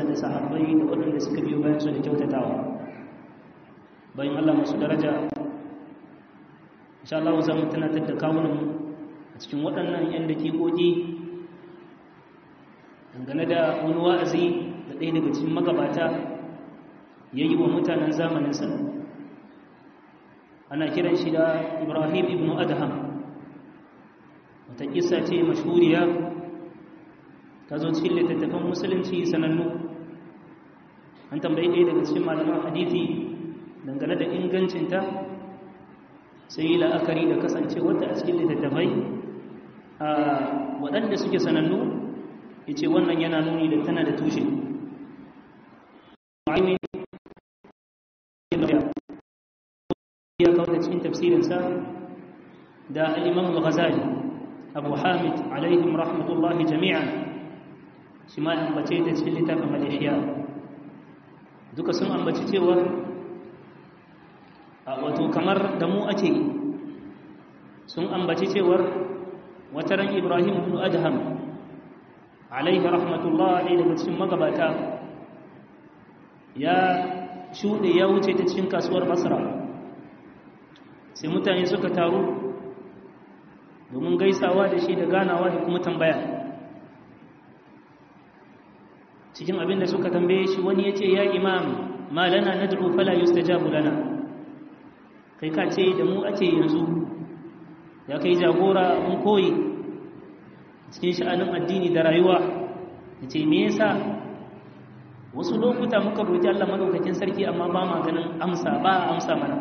alayensa da sahabbai da waɗanda suka biyo bayan su da kyautatawa bayan Allah masu daraja insha Allah za mu tunatar da kawunan a cikin waɗannan 'yan dakikoki dangane da wani wa'azi da ɗaya daga cikin magabata ya yi wa mutanen zamaninsa ana kiran shi da ibrahim ibn adham wata kisa ce mashhuriya ta zo cikin littattafan musulunci sanannu an tambayi ɗaya daga cikin malaman hadithi dangane da ingancinta sai yi la'akari da kasance wata a cikin littattafai a waɗanda suke sanannu ya ce wannan yana nuni da tana da tushe ya kawo da cikin tafsirinsa da al'imam al-ghazali abu hamid alaihim rahmatullahi jami'an shi ma ambace ta cikin littafin malaysia duka sun ambaci cewa a wato kamar da mu ake sun ambaci cewar wataran ibrahim ibn adham alaihi rahmatullah ne daga cikin magabata ya shuɗe ya wuce ta cikin kasuwar basra sai mutane suka taru domin gaisawa da shi da ganawa da kuma tambaya cikin abin da suka tambaye shi wani ya ce ya imam ma lana nad'u fala yustajabu lana kai ka ce da mu ake yanzu ya kai jagora mun koyi cikin sha'anin addini da rayuwa ya ce me yasa wasu lokuta muka roƙi Allah madaukakin sarki amma ba ma ganin amsa ba amsa mana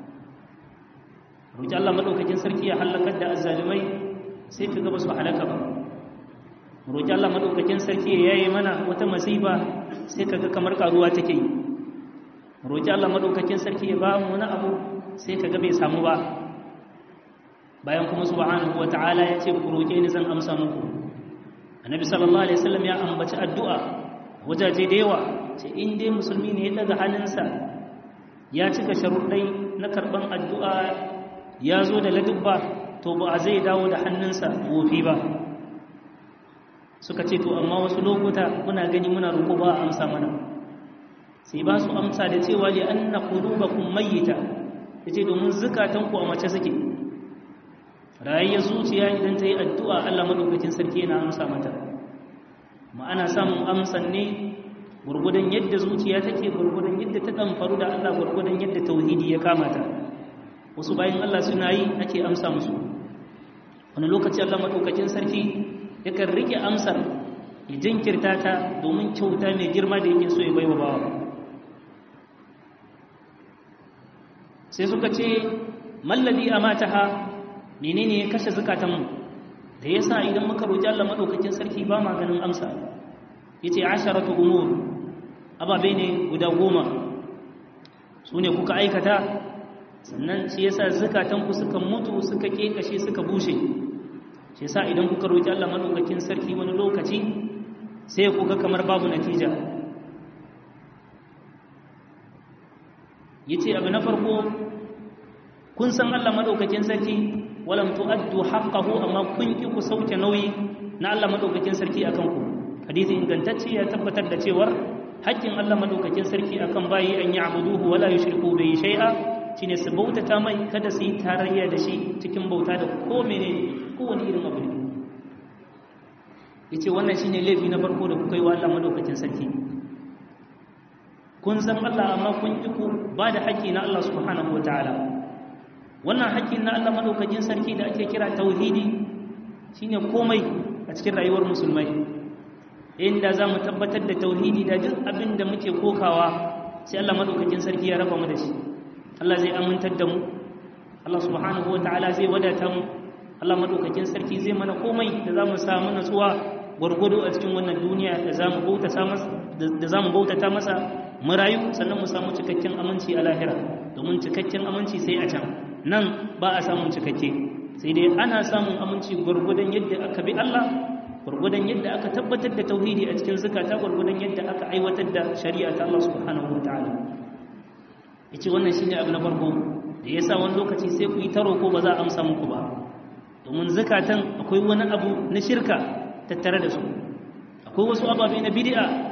roƙi Allah madaukakin sarki ya halakar da azzalumai sai ka ga ba su halaka ba roƙi Allah madaukakin sarki ya yaye mana wata masifa sai ka ga kamar karuwa take yi roƙi Allah madaukakin sarki ya ba mu wani abu sai ka ga bai samu ba bayan kuma subhanahu wata'ala ya ce ku roƙe ni zan amsa muku annabi sallallahu alaihi wasallam ya ambaci addu'a wajaje da yawa ce in dai musulmi ne ya daga hannunsa ya cika sharuɗai na karɓan addu'a ya zo da ladubba to ba a zai dawo da hannunsa wofi ba suka ce to amma wasu lokuta muna gani muna roƙo ba a amsa mana sai ba su amsa da cewa li anna qulubakum mayyita yace domin zukatanku a mace suke rayayya zuciya idan ta yi addu'a Allah madaukakin sarki yana amsa mata ma'ana samun amsan ne gurgudan yadda zuciya take gurgudan yadda ta ɗanfaru da Allah gurgudan yadda tauhidi ya kamata wasu bayan Allah suna yi ake amsa musu wani lokaci Allah madaukakin sarki yakan rike amsar ya jinkirta ta domin kyauta mai girma da yake so ya baiwa bawa sai suka ce malladi amataha menene ya kashe zukatanmu da yasa idan muka roki Allah madaukakin sarki ba ma ganin amsa yace asharatu umur ababe ne guda goma su ne kuka aikata sannan shi yasa zukatanku suka mutu suka kekashe suka bushe shi yasa idan kuka roki Allah madaukakin sarki wani lokaci sai kuga kamar babu natija yace abu na farko kun san Allah madaukakin sarki walam tu'addu haqqahu amma kun ki ku sauke nauyi na Allah madaukakin sarki akan ku hadisi ingantacce ya tabbatar da cewar haƙƙin Allah madaukakin sarki akan bayi an ya'buduhu wala yushriku bihi shay'a shine su bautata mai kada su yi tarayya da shi cikin bauta da ko menene kowane irin abu ne yace wannan shine laifi na farko da kuka yi wa Allah madaukakin sarki kun san Allah amma kun ki ku ba da haƙƙi na Allah subhanahu wataala wannan haƙƙin na Allah madaukakin sarki da ake kira tauhidi shine komai a cikin rayuwar musulmai inda za mu tabbatar da tauhidi da duk abin da muke kokawa sai Allah madaukakin sarki ya raba mu da shi Allah zai amintar da mu Allah subhanahu wataala zai wadata mu Allah madaukakin sarki zai mana komai da za mu samu natsuwa gwargwado a cikin wannan duniya da za mu bautata masa da za mu bautata masa mu rayu sannan mu samu cikakken aminci a lahira domin cikakken aminci sai a can nan ba a samun cikakke sai dai ana samun aminci gwargwadon yadda aka bi Allah gwargwadon yadda aka tabbatar da tauhidi a cikin zakata gwargwadon yadda aka aiwatar da shari'a ta Allah subhanahu wataala yace wannan shine abu na farko da yasa wani lokaci sai ku yi taro ko ba za a amsa muku ba domin zakatan akwai wani abu na shirka tattare da su akwai wasu ababe na bid'a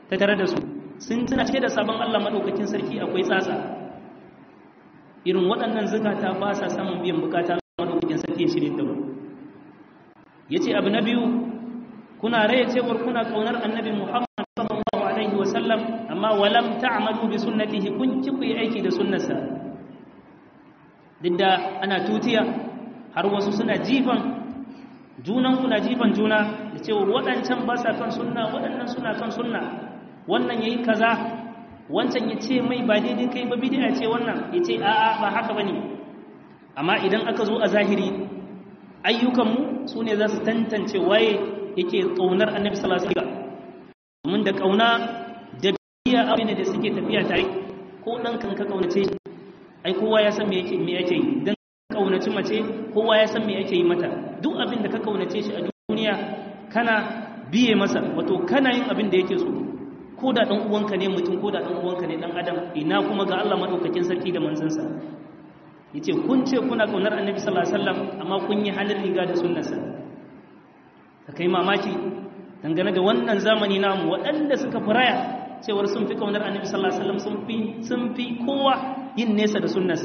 ta tare da su sun tuna cike da sabon Allah madaukakin sarki akwai tsatsa irin waɗannan zukata ba sa samun biyan bukata madaukakin sarki ya shirye da mu yace abu na biyu kuna raye cewar kuna kaunar annabi Muhammad sallallahu alaihi wa sallam amma walam ta'malu bi sunnatihi kun ki ku yi aiki da sunnarsa duk da ana tutiya har wasu suna jifan junan kuna jifan juna da cewa waɗancan ba sa kan sunna waɗannan suna kan sunna wannan yayi kaza wancan ya ce mai ba daidai kai ba bid'a ce wannan ya ce a'a ba haka bane amma idan aka zo a zahiri ayyukanmu su ne za su tantance waye yake ƙaunar annabi sallallahu alaihi wasallam domin da ƙauna da biya abin da suke tafiya tare ko dan kan ka kaunace ai kowa ya san me yake me yake yi dan kaunaci mace kowa ya san me yake yi mata duk abin da ka kaunace shi a duniya kana biye masa wato kana yin abin da yake so ko da dan uwanka ne mutum ko da dan uwanka ne dan adam ina kuma ga Allah madaukakin sarki da manzansa yace kun ce kuna kaunar annabi sallallahu alaihi wasallam amma kun yi halin riga da sunnarsa ka kai mamaki dangane da wannan zamani namu waɗanda suka firaya cewar sun fi kaunar annabi sallallahu alaihi wasallam sun fi sun fi kowa yin nesa da sunnarsa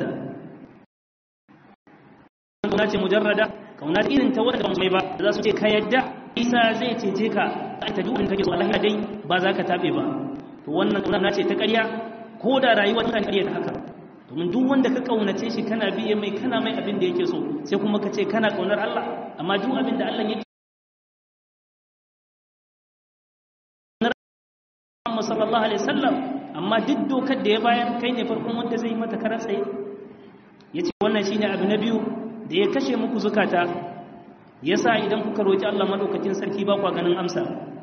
kauna ce mujarrada kauna irin ta wanda mai ba za su ce ka yadda isa zai cece ka ai ta duk kake so Allah dai ba za ka tabe ba to wannan kauna ce ta ƙarya ko da rayuwa ta ƙarya ta haka domin duk wanda ka kaunace shi kana biye mai kana mai abin da yake so sai kuma ka ce kana kaunar Allah amma duk abin da Allah yake Muhammad sallallahu alaihi wasallam amma duk dokar da ya bayar kai ne farkon wanda zai mata karar tsaye yace wannan shine abu na biyu da ya kashe muku zukata yasa idan kuka roki Allah madaukakin sarki ba ku ganin amsa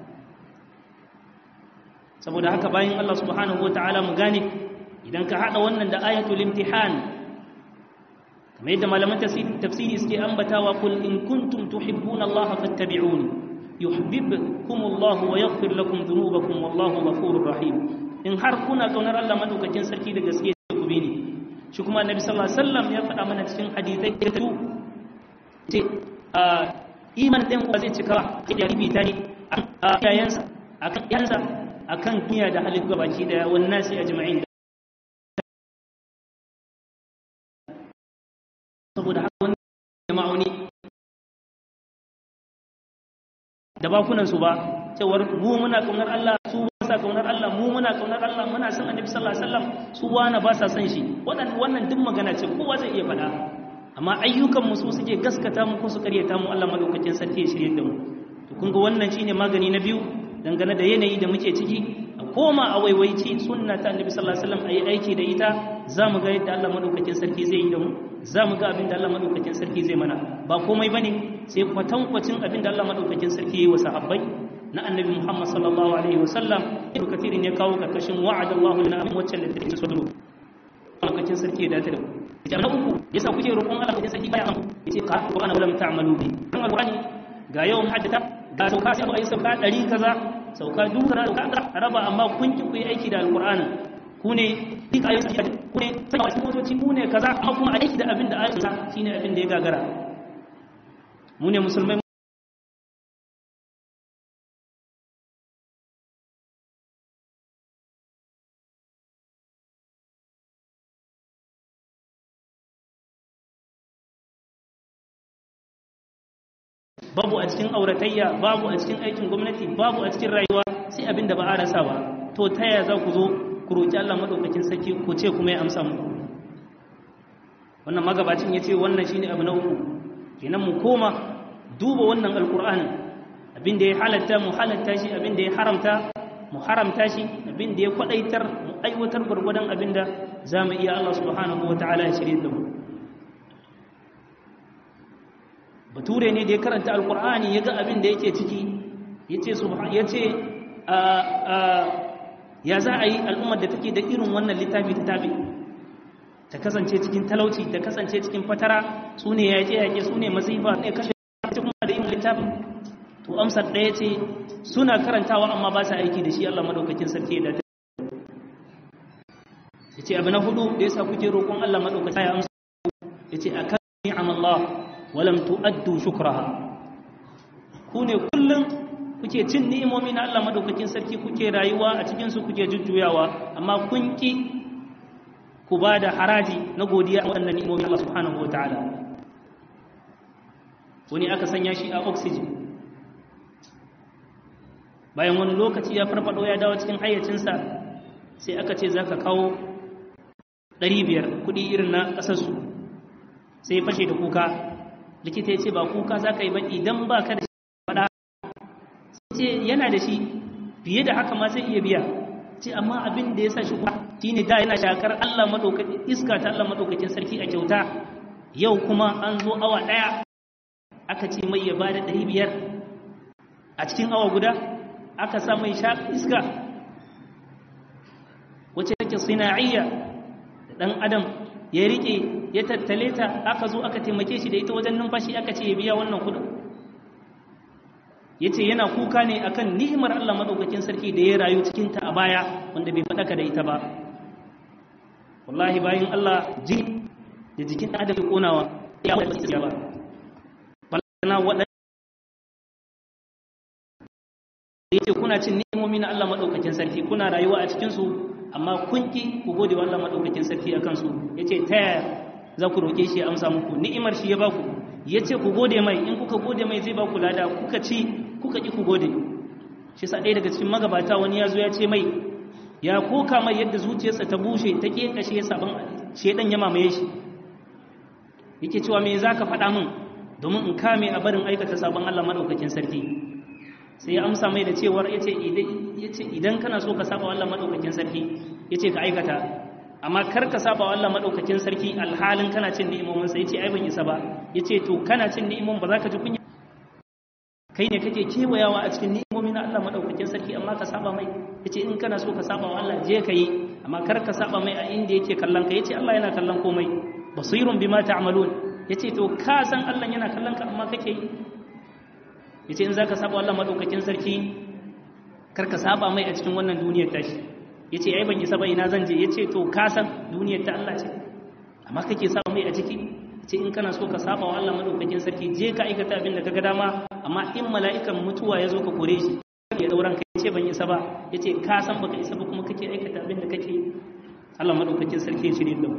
saboda haka bayan Allah subhanahu wataala mu gane idan ka hada wannan da ayatul imtihan kamar yadda malaman tafsiri suke ambatawa kul in kuntum tuhibbuna Allah fattabi'uni yuhibbukum Allah wa yaghfir lakum dhunubakum wallahu ghafurur rahim in har kuna kaunar Allah madaukakin sarki da gaske ku bi ni shi kuma annabi sallallahu alaihi wasallam ya faɗa mana cikin hadisai da tu ce iman din ku zai cika ya ribi tani a yayansa akan yansa akan duniya da halin gabaki da wannan sai ajma'in saboda haka wani ma'auni da bakunan su ba cewar mu muna kaunar Allah su ba sa kaunar Allah mu muna kaunar Allah muna son Annabi sallallahu alaihi wasallam su wani ba sa son shi wannan wannan duk magana ce kowa zai iya faɗa amma ayyukan mu su suke gaskata mu ko su karyata mu Allah madaukakin sarki ya shirye da mu to kun ga wannan shine magani na biyu dangane da yanayi da muke ciki a koma a waiwaici sunna ta Annabi sallallahu alaihi wasallam ayi aiki da ita zamu ga yadda Allah madaukakin sarki zai yi da mu zamu ga abin da Allah madaukakin sarki zai mana ba komai bane sai kwatankwacin abin da Allah madaukakin sarki yayi wa sahabbai na annabi Muhammad sallallahu alaihi wasallam ibnu kathirin ya kawo karkashin wa'adallahu lana min wacce da take so lokacin sarki ya dace da ita na uku yasa kuke roƙon Allah kuke sarki baya yace ka ko ana wala ta'malu bi kan alqur'ani ga yawan hajjata ga sauka sai ayi sauka 100 kaza sauka duka da sauka raba amma kun ki ku yi aiki da alqur'ani ku ne duk ayoyi ku ne sai wasu motoci ku ne kaza amma kuma aiki da abin da ayoyi shine abin da ya gagara mu ne musulmai babu a cikin auratayya babu a cikin aikin gwamnati babu a cikin rayuwa sai abin da ba a rasa ba to ta yaya za ku zo ku roƙi Allah madaukakin sarki ku ce kuma ya amsa muku wannan magabacin ya ce wannan shine abu na uku kenan mu koma duba wannan alkur'anin abin da ya halatta mu halatta shi abin da ya haramta mu haramta shi abin da ya kwadaitar mu aiwatar gwargwadon abin da za mu iya Allah subhanahu wa ta'ala ya shirye da mu bature ne da ya karanta alkur'ani ya ga abin da yake ciki ya ce ya za a yi al'ummar da take da irin wannan littafi ta tabi ta kasance cikin talauci ta kasance cikin fatara su ne yaƙe-yaƙe su ne masifa ne kashe kuma da yin littafin to amsar ɗaya ce suna karantawa amma ba sa aiki da shi Allah madaukakin sarki da ta ya ce abu na hudu da ya sa kuke roƙon Allah madaukakin ya amsa ya ce a kan ni'am Allah walam tu'addu shukraha ku ne kullum kuke cin ni'imomi na Allah madaukakin sarki kuke rayuwa a cikin su kuke jujjuyawa amma kun ki ku ba da haraji na godiya a waɗannan ni'imomi Allah subhanahu wataala wani aka sanya shi a oxygen bayan wani lokaci ya farfado ya dawo cikin hayyacinsa sai aka ce za ka kawo 500 kudi irin na ƙasarsu sai fashe da kuka likita ya ce ba kuka za ka yi ba idan ba ka da shi faɗa sai ce yana da shi fiye da haka ma zai iya biya ce amma abin da ya sa shi kuka shi ne da yana shakar allah maɗaukakin iska ta allah maɗaukakin sarki a kyauta yau kuma an zo awa ɗaya aka ce mai ya ba da 500 a cikin awa guda aka sa mai sha iska wacce take sina'iyya da dan adam ya rike ya tattale ta aka zo aka taimake shi da ita wajen numfashi aka ce ya biya wannan kudin yace yana kuka ne akan ni'imar Allah madaukakin sarki da ya rayu cikin ta a baya wanda bai fadaka da ita ba wallahi bayin Allah ji da jikin adam ya konawa ya ba balana waɗanda yace kuna cin ni'imomi na Allah madaukakin sarki kuna rayuwa a cikin su amma kun ki ku gode wa Allah madaukakin sarki akan su yace ta yaya za ku roke shi ya amsa muku ni'imar shi ya baku yace ku gode mai in kuka gode mai zai baku lada kuka ci kuka ki ku gode shi sa ɗaya daga cikin magabata wani ya zo ya ce mai ya koka mai yadda zuciyarsa ta bushe ta kashe sabon shedan ya mamaye shi yake cewa me zaka faɗa min domin in kame a barin aikata sabon Allah madaukakin sarki sai ya amsa mai da cewar ya ce idan kana so ka saba Allah maɗaukakin sarki ya ce ka aikata amma kar ka saba Allah maɗaukakin sarki alhalin kana cin ni'imominsa ya ce ai ban isa ba ya ce to kana cin ni'imomin ba za ka ji kunya kai ne kake kewayawa a cikin ni'imomi na Allah maɗaukakin sarki amma ka saba mai ya ce in kana so ka saba wa Allah je ka yi amma kar ka saba mai a inda yake kallon ka ya ce Allah yana kallon komai basirun bima ta'malun ya ce to ka san Allah yana kallon ka amma kake yi yace in zaka saba Allah madaukakin sarki kar ka saba mai a cikin wannan duniyar tashi yace ai ban isa ba ina zan je yace to ka san duniyar ta Allah ce amma kake saba mai a ciki yace in kana so ka saba wa Allah madaukakin sarki je ka aikata abin da kaga dama amma in mala'ikan mutuwa ya zo ka kore shi ya dauran kai yace ban isa ba yace ka san baka isa ba kuma kake aikata abin da kake Allah madaukakin sarki ya shirye da mu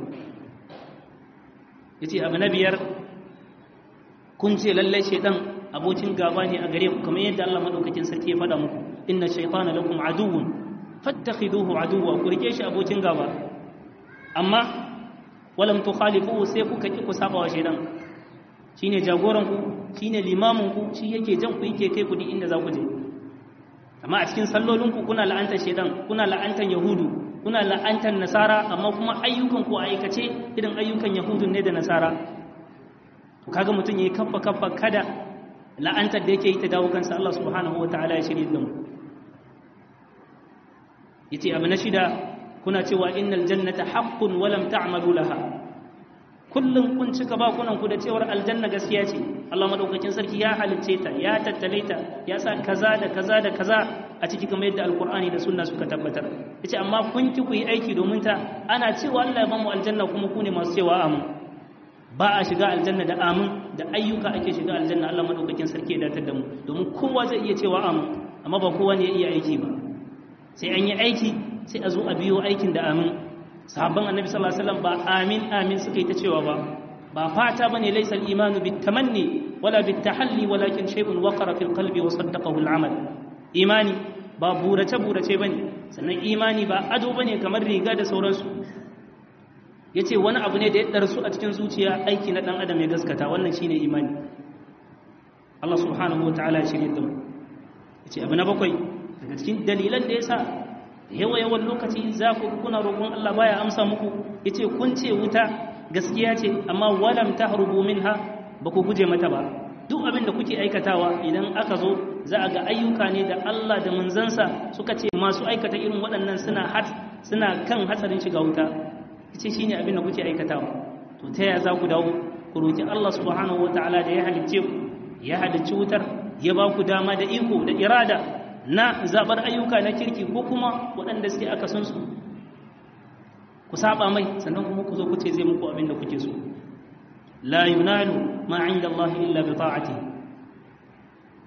yace abu na biyar kun ce lallai shedan abokin gaba ne a gare ku kamar yadda Allah madaukakin sarki ya faɗa muku inna shaytana lakum aduwwun fattakhiduhu aduwwa ku rike shi abokin gaba amma walam tukhalifuhu sai kuka ki ku saba wa shaytan shine jagoran ku shine limamin ku shi yake jan ku yake kai ku duk inda za ku je amma a cikin sallolin ku kuna la'antar shaytan kuna la'antar yahudu kuna la'antar nasara amma kuma ayyukan ku aikace irin ayyukan yahudun ne da nasara to kaga mutum yayi kaffa kaffa kada la'antar da yake yi ta dawo kansa Allah subhanahu wa ta'ala ya shirye da mu yace abu na shida kuna cewa innal jannata haqqun wa lam ta'malu laha kullum kun cika ba kunan ku da cewar aljanna gaskiya ce Allah madaukakin sarki ya halicce ta ya tattale ta ya sa kaza da kaza da kaza a ciki kamar yadda alqur'ani da sunna suka tabbatar yace amma kun ki ku yi aiki domin ta ana cewa Allah ya bamu aljanna kuma ku ne masu cewa amin ba a shiga aljanna da amin da ayyuka ake shiga aljanna Allah madaukakin sarki ya datar da mu domin kowa zai iya cewa amin amma ba kowa ne ya iya aiki ba sai an yi aiki sai a zo a biyo aikin da amin sahabban annabi sallallahu alaihi wasallam ba amin amin suka yi ta cewa ba ba fata bane laysa al-imanu bitamanni wala bitahalli walakin shay'un waqara fil qalbi wa saddaqahu al-amal imani ba burace burace bane sannan imani ba ado bane kamar riga da sauransu ya ce wani abu ne da ya ɗarsu a cikin zuciya aiki na ɗan adam ya gaskata wannan shi ne imani Allah subhanahu wa ta'ala ya shirya da mu ya ce abu na bakwai daga cikin dalilan da ya sa yawa yawan lokaci za ku kuna roƙon Allah baya amsa muku ya ce kun ce wuta gaskiya ce amma walam ta harubu minha ba ku guje mata ba duk abin da kuke aikatawa idan aka zo za a ga ayyuka ne da Allah da manzansa suka ce masu aikata irin waɗannan suna suna kan hatsarin shiga wuta ce shi ne abin da kuke aikatawa to ta yaya za ku dawo ku roƙi Allah subhanahu wa ta'ala da ya halicce ku ya halicci wutar ya ba ku dama da iko da irada na zaɓar ayyuka na kirki ko kuma waɗanda suke aka san su ku saba mai sannan kuma ku zo ku ce zai muku abin da kuke so la yunalu ma inda Allah illa bi ta'ati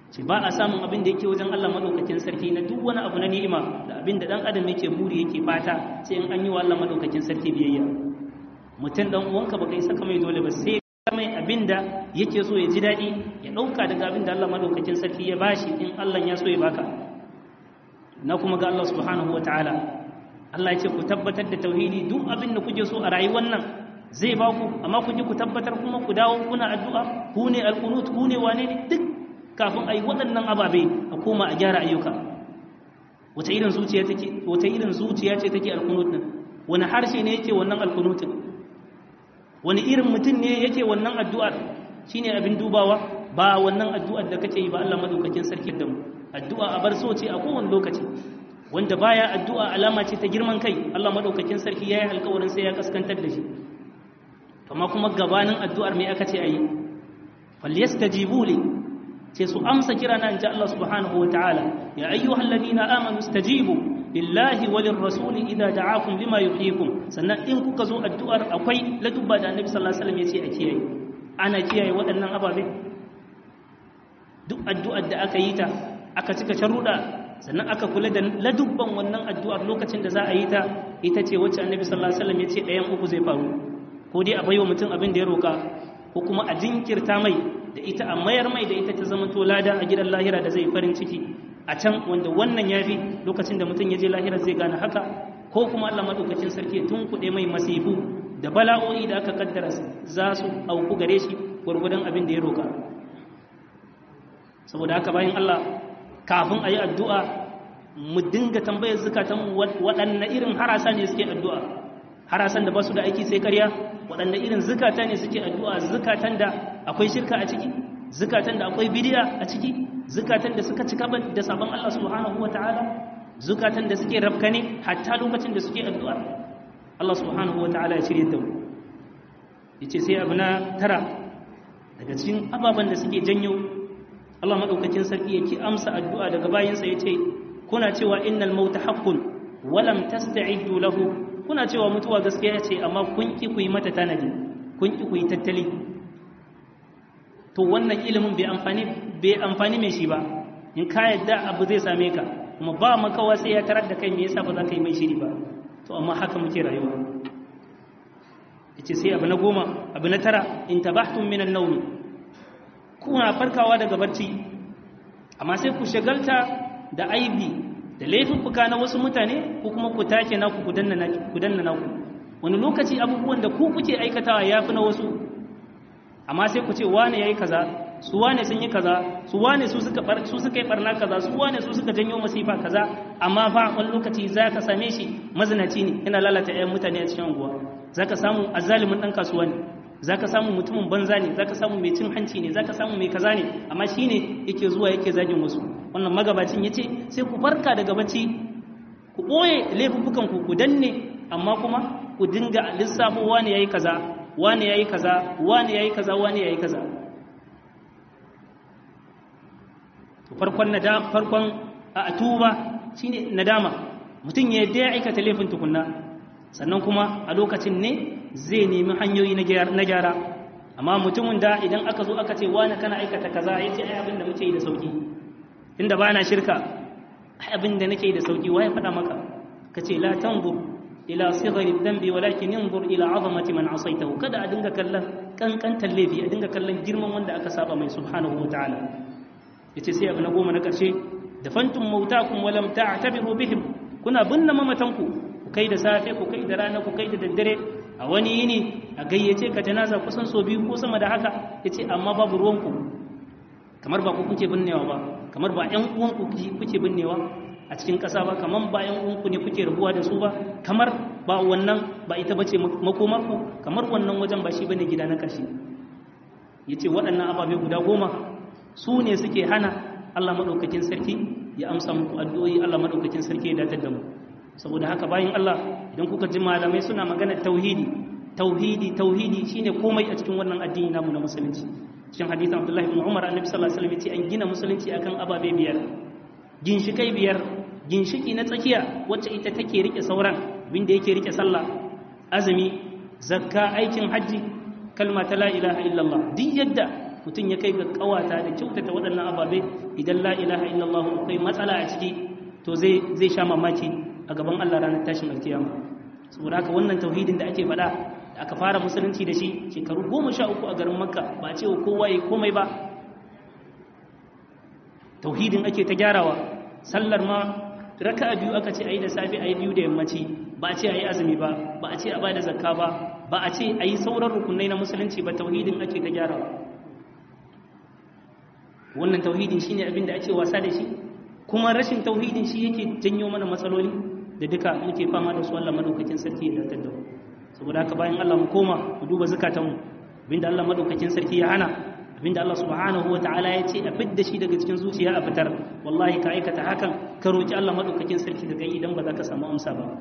ce ba a samun abin da yake wajen Allah madaukakin sarki na duk wani abu na ni'ima da abin da dan adam yake buri yake fata sai in an yi wa Allah madaukakin sarki biyayya mutum dan uwanka baka yi saka mai dole ba sai mai abin da yake so ya ji daɗi ya ɗauka daga abin da Allah madaukakin sarki ya bashi in Allah ya so ya baka na kuma ga Allah subhanahu wa ta'ala Allah ya ce ku tabbatar da tauhidi duk abin da kuke so a rayuwar nan zai ba ku amma ku ji ku tabbatar kuma ku dawo kuna addu'a ku ne alqunut ku ne wane ne duk kafin ayi waɗannan ababe a koma a gyara ayyuka wata irin zuciya take wata irin zuciya ce take alqunut din wani harshe ne yake wannan alqunut wani irin mutum ne yake wannan addu'ar shine abin dubawa ba wannan addu'ar da kake yi ba Allah madaukakin sarki da mu addu'a a bar so ce a kowane lokaci wanda baya addu'a alama ce ta girman kai Allah madaukakin sarki yayi alƙawarin sai ya kaskantar da shi amma kuma gabanin addu'ar me aka ce ayi falyastajibu li ce su amsa kira na inji Allah subhanahu wataala ya ayyuhal ladina amanu stajibu lillahi walir rasuli idza da'akum lima yuhyikum sannan in kuka zo addu'ar akwai ladubba da annabi sallallahu alaihi wasallam yace a kiyaye ana kiyaye waɗannan ababe duk addu'ar da aka yi ta aka cika sharuɗa sannan aka kula da ladubban wannan addu'ar lokacin da za a yi ta ita ce wacce annabi sallallahu alaihi wasallam yace ɗayan uku zai faru ko dai a baiwa mutum abin da ya roka ko kuma a jinkirta mai da ita a mayar mai da ita ta zama to lada a gidan lahira da zai farin ciki a can wanda wannan ya fi lokacin da mutum ya je lahira zai gane haka ko kuma Allah madaukakin sarki ya tunkuɗe mai masifu da bala'o'i da aka kaddara za su auku gare shi gwargwadon abin da ya roka saboda haka bayan Allah kafin a yi addu'a mu dinga tambayar zukatan waɗanne irin harasa ne suke addu'a harasan da ba su da aiki sai karya waɗanne irin zukata ne suke addu'a zukatan da akwai shirka a ciki zukatan da akwai bidiya a ciki zukatan da suka cika da sabon Allah subhanahu wata'ala zukatan da suke rafkane hatta lokacin da suke addu'a Allah subhanahu wata'ala ya shirye da mu yace sai abu na tara daga cikin ababen da suke janyo Allah madaukakin sarki yake amsa addu'a daga bayinsa yace kuna cewa innal mauta haqqun wa lam tasta'iddu lahu kuna cewa mutuwa gaskiya ce amma kun ki ku yi mata tanadi kun ki ku yi tattali to wannan ilimin bai amfani bai amfani mai shi ba in ka yadda abu zai same ka kuma ba makawa sai ya tarar da kai me yasa ba za ka yi mai shiri ba to amma haka muke rayuwa yace sai abu na goma abu na tara in tabahtum min an-nawm kuna farkawa daga barci amma sai ku shagalta da aibi da laifuffuka na wasu mutane ko kuma ku take naku ku danna naku wani lokaci abubuwan da ku kuke aikatawa ya fi na wasu amma sai ku ce wane ya yi kaza su wane sun yi kaza su wane su suka yi barna kaza su wane su suka janyo masifa kaza amma fa wani lokaci za ka same shi mazinaci ne yana lalata 'yan mutane a cikin unguwa za ka samu azalimin ɗan kasuwa ne za ka samu mutumin banza ne za ka samu mai cin hanci ne za ka samu mai kaza ne amma shi ne yake zuwa yake zagin wasu wannan magabacin ya ce sai ku farka daga bacci ku ɓoye laifuffukan ku ku danne amma kuma ku dinga lissafo wani yayi kaza wani yayi kaza wani yayi kaza wani yayi kaza to farkon nadama farkon a tuba shine nadama mutum ya yadda ya aikata laifin tukunna sannan kuma a lokacin ne zai nemi hanyoyi na gyara amma mutumin da idan aka zo aka ce wani kana aikata kaza ya ce ai abin da muke yi da sauki inda ba na shirka ai abin da nake yi da sauki waye faɗa maka ka ce la tanzur ila sighari dhanbi walakin yanzur ila azamati man asaytahu kada a dinga kallon kankantar laifi a dinga kallon girman wanda aka saba mai subhanahu wataala yace sai abu na goma na karshe da fantum mautakum walam ta'tabiru bihim kuna binne mamatanku ku kai da safe ku kai da rana ku kai da daddare a wani yini a gayyace ka janaza kusan so biyu ko sama da haka yace amma babu ruwanku kamar ba ku kuke binnewa ba kamar ba ƴan uwanku kuke binnewa a cikin ƙasa ba kamar ba ƴan uwanku ne kuke rabuwa da su ba kamar ba wannan ba ita bace makomarku kamar wannan wajen ba shi bane gida na ƙarshe yace waɗannan ababe guda goma su ne suke hana Allah madaukakin sarki ya amsa muku addu'o'i Allah madaukakin sarki ya datar da mu saboda haka bayan Allah idan kuka ji malamai suna magana tauhidi tauhidi tauhidi shine komai a cikin wannan addini namu na musulunci cikin hadisin Abdullah ibn Umar annabi sallallahu alaihi wasallam yace an gina musulunci akan ababe biyar ginshikai biyar ginshiki na tsakiya wacce ita take rike sauran binda yake rike sallah azumi zakka aikin haji kalma ta la ilaha illallah duk yadda mutum ya kai ga kawata da kyautata waɗannan ababe idan la ilaha illallah akwai matsala a ciki to zai zai sha mamaki a gaban Allah ranar tashin alkiyama saboda haka wannan tauhidin da ake faɗa da aka fara musulunci da shi shekaru goma sha uku a garin makka ba a ce wa kowa ya komai ba tauhidin ake ta gyarawa sallar ma raka biyu aka ce a yi da safe a yi biyu da yammaci ba a ce a yi azumi ba ba a ce a ba da zakka ba ba a ce a yi sauran rukunai na musulunci ba tauhidin ake ta gyarawa wannan tauhidin shine abin da ake wasa da shi kuma rashin tauhidin shi yake janyo mana matsaloli da duka muke fama da su Allah madaukakin sarki ya datar da mu saboda haka bayan Allah mu koma mu duba zakatanmu abinda Allah madaukakin sarki ya hana abinda Allah subhanahu wataala ya ce a fidda shi daga cikin zuciya a fitar wallahi ka aikata hakan ka roki Allah madaukakin sarki daga idan ba za ka samu amsa ba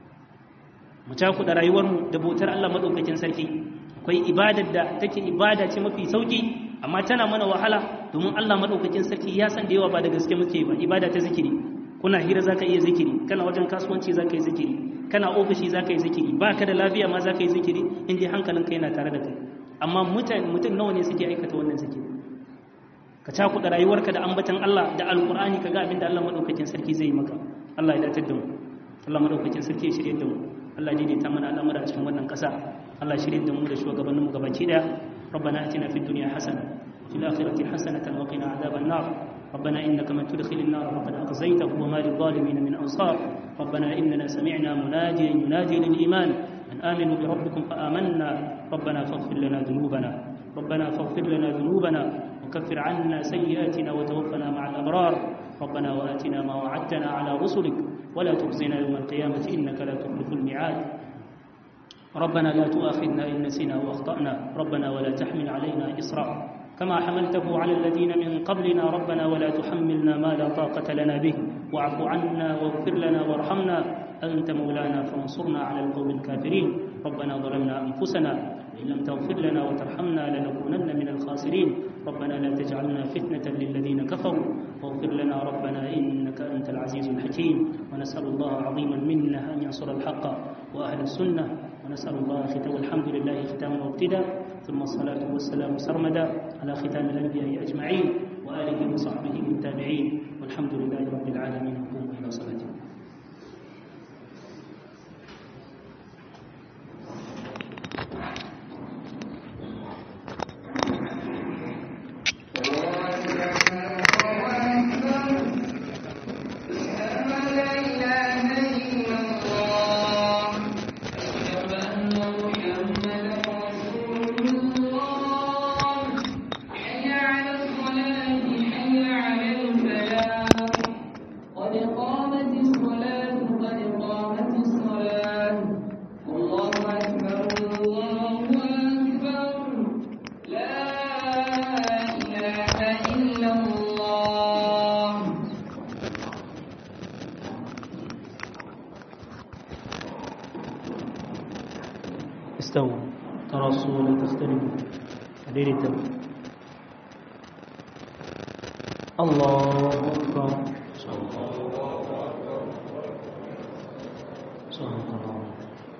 mu caku da rayuwarmu da bautar Allah madaukakin sarki akwai ibadar da take ibada ce mafi sauki amma tana mana wahala domin Allah madaukakin sarki ya san da yawa ba da gaske muke ba ibada ta zikiri kuna hira zaka iya zikiri kana wajen kasuwanci zaka yi zikiri kana ofishi zaka yi zikiri baka da lafiya ma zaka yi zikiri in dai hankalinka yana tare da kai amma mutum nawa ne suke aikata wannan zikiri ka cakuɗa rayuwarka da ambatan Allah da alkur'ani ka ga abin da Allah madaukakin sarki zai yi maka Allah ya datar da mu Allah madaukakin sarki ya shirye da mu Allah daidaita mana al'amura a cikin wannan ƙasa Allah shirye da mu da shugabanninmu gabaki daya ربنا اتنا في الدنيا حسنه وفي الاخره حسنه وقنا عذاب النار ربنا انك من تدخل النار فقد اخزيته وما للظالمين من انصار ربنا اننا سمعنا مناديا ينادي للايمان ان امنوا بربكم فامنا ربنا فاغفر لنا ذنوبنا ربنا فاغفر لنا ذنوبنا وكفر عنا سيئاتنا وتوفنا مع الابرار ربنا واتنا ما وعدتنا على رسلك ولا تخزنا يوم القيامه انك لا تخلف الميعاد ربنا لا تؤاخذنا إن نسينا وأخطأنا ربنا ولا تحمل علينا إصرا كما حملته على الذين من قبلنا ربنا ولا تحملنا ما لا طاقة لنا به واعف عنا واغفر لنا وارحمنا أنت مولانا فانصرنا على القوم الكافرين ربنا ظلمنا أنفسنا إن لم تغفر لنا وترحمنا لنكونن من الخاسرين ربنا لا تجعلنا فتنة للذين كفروا واغفر لنا ربنا إنك أنت العزيز الحكيم ونسأل الله عظيما منا أن ينصر الحق وأهل السنة ونسأل الله ختام الحمد لله ختاما وابتدا ثم الصلاة والسلام سرمدا على ختام الأنبياء أجمعين وآله وصحبه والتابعين والحمد لله رب العالمين قوموا إلى صلاتكم استووا تراصوا ولا تختلفوا حديرتا الله أكبر صدق الله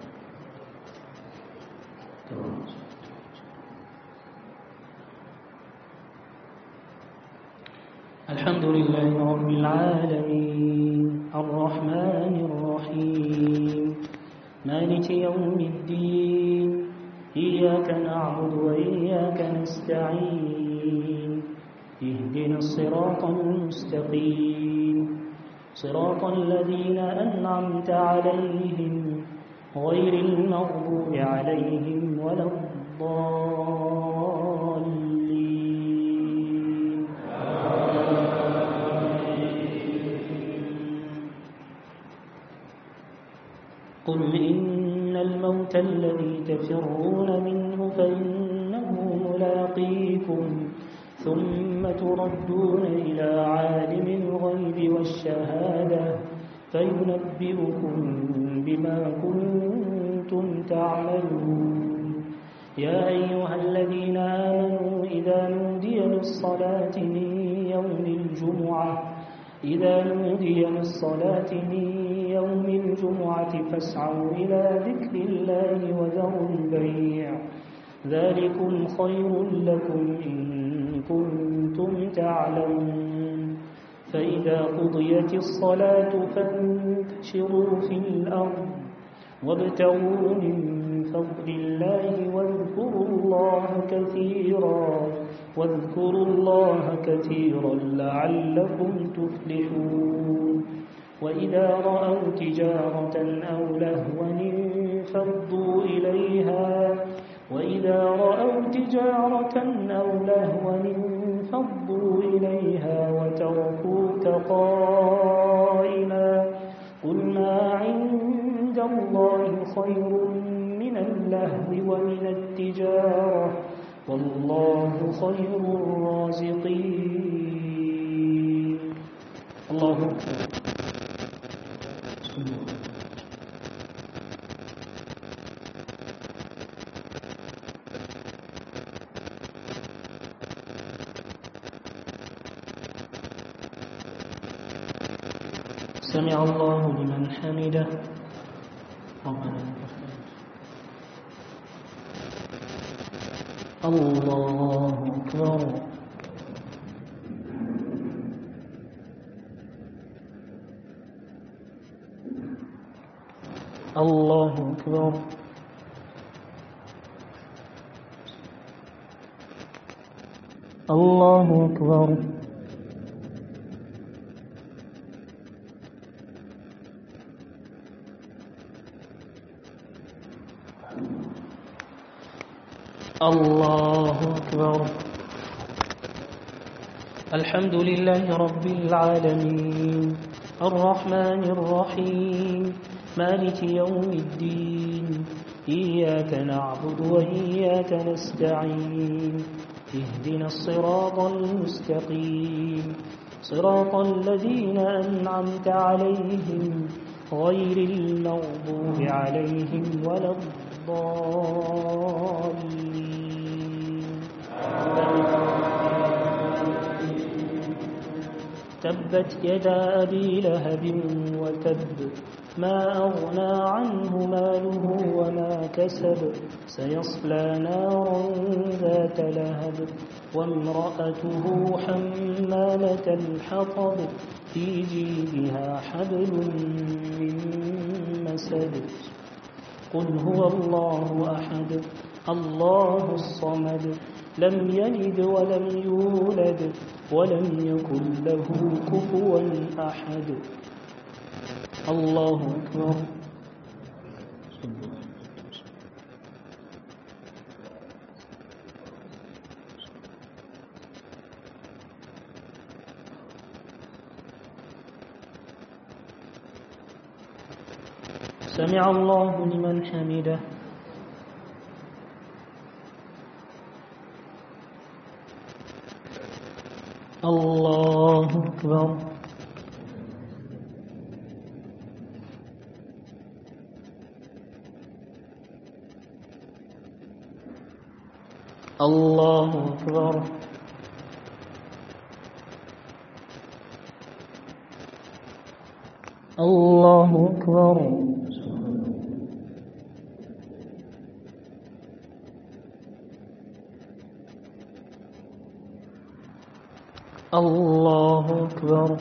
الحمد لله رب العالمين الرحمن الرحيم مالك يوم الدين إياك نعبد وإياك نستعين اهدنا الصراط المستقيم صراط الذين أنعمت عليهم غير المغضوب عليهم ولا الضالين قل إن الموت الذي تفرون منه فإنه ملاقيكم ثم تردون إلى عالم الغيب والشهادة فينبئكم بما كنتم تعملون يا أيها الذين آمنوا إذا نودي للصلاة من يوم الجمعة إذا نودي للصلاة من يوم الجمعة فاسعوا إلى ذكر الله وذروا البيع ذلكم خير لكم إن كنتم تعلمون فإذا قضيت الصلاة فانتشروا في الأرض وابتغوا من فضل الله واذكروا الله كثيرا واذكروا الله كثيرا لعلكم تفلحون وإذا رأوا تجارة أو لهوا انفضوا إليها وإذا رأوا تجارة أو لهوا انفضوا إليها وتركوك قائما قل ما عند الله خير من اللهو ومن التجارة والله خير الرازقين الله أكبر سمع الله لمن حمده ربنا الله أكبر الله أكبر الله أكبر الله أكبر الحمد لله رب العالمين الرحمن الرحيم مالك يوم الدين إياك نعبد وإياك نستعين اهدنا الصراط المستقيم صراط الذين أنعمت عليهم غير المغضوب عليهم ولا الضالين تبت يدا أبي لهب وتب ما أغنى عنه ماله وما كسب سيصلى نارا ذات لهب وامرأته حمالة الحطب في جيبها حبل من مسد قل هو الله أحد الله الصمد لم يلد ولم يولد ولم يكن له كفوا أحد الله أكبر سمع الله لمن حمده الله أكبر الله أكبر الله أكبر الله أكبر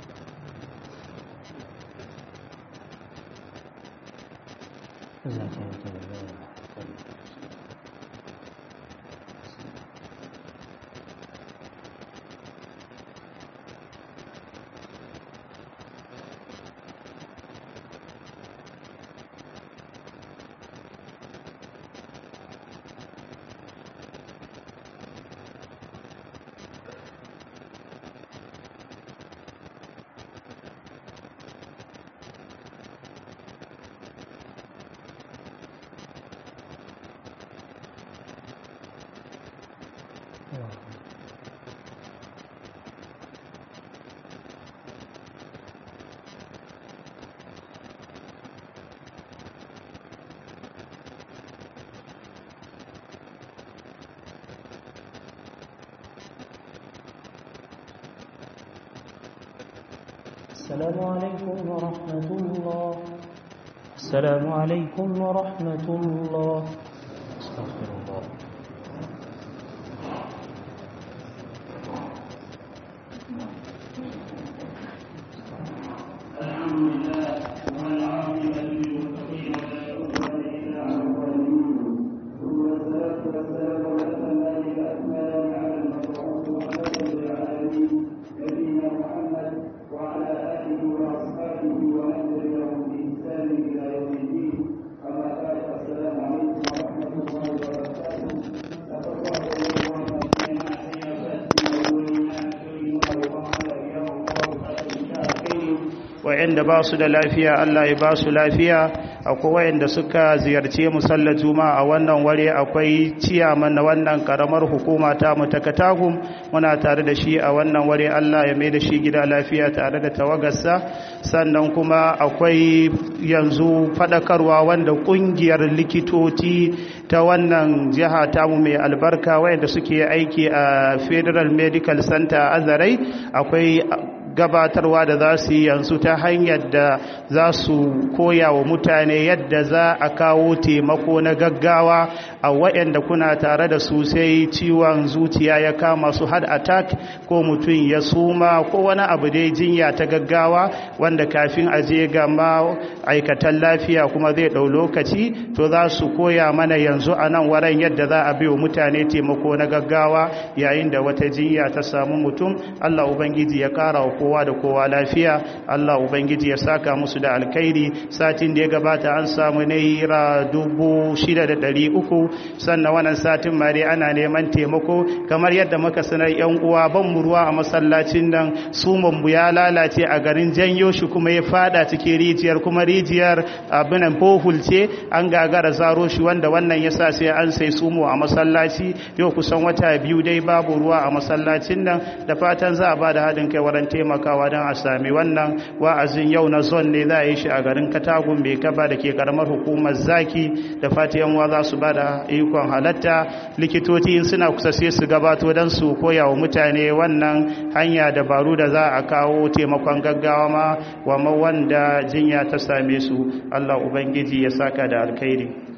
السلام عليكم ورحمة الله السلام عليكم ورحمة الله استغفر الله wa'anda ba su da lafiya Allah ya ba su lafiya akwai wa'anda suka ziyarce mu sallar juma'a a wannan ware akwai ciyaman na wannan karamar hukuma ta mu ta katagum muna tare da shi a wannan ware Allah ya mai da shi gida lafiya tare da tawagarsa sannan kuma akwai yanzu fadakarwa wanda kungiyar likitoci ta wannan jiha tamu mai albarka wayanda suke aiki a Federal Medical Center Azarai akwai gabatarwa da za su yi yanzu ta hanyar da za su koya wa mutane yadda za a kawo taimako na gaggawa a waɗanda kuna tare da su sai ciwon zuciya ya kama su heart attack ko mutum ya suma ko wani abu dai jinya ta gaggawa wanda kafin a je ga ma'aikatan lafiya kuma zai ɗau lokaci to za su koya mana yanzu a nan waran yadda za a biyo mutane taimako na gaggawa yayin da wata jinya ta samu mutum allah ubangiji ya kara wa kowa da kowa lafiya Allah Ubangiji ya saka musu da alkhairi satin da ya gabata an samu naira dubu shida da ɗari uku sannan wannan satin ma dai ana neman taimako kamar yadda muka sanar yan uwa ban mu ruwa a masallacin nan suman mu ya lalace a garin janyo shi kuma ya fada cikin rijiyar kuma rijiyar abinan bohul ce an gagara zaro shi wanda wannan yasa sai an sai sumo a masallaci yau kusan wata biyu dai babu ruwa a masallacin nan da fatan za a ba da haɗin kai wurin taimakawa don a sami wannan wa'azin yau na zon ne za a yi shi a garin katagun mai kaba da ke karamar hukumar zaki da fatiyan wa za su ba da ikon halatta likitoci suna kusa sai su gabato don su koya wa mutane wannan hanya dabaru da za a kawo taimakon gaggawa ma wa wanda jinya ta same su allah ubangiji ya saka da alkhairi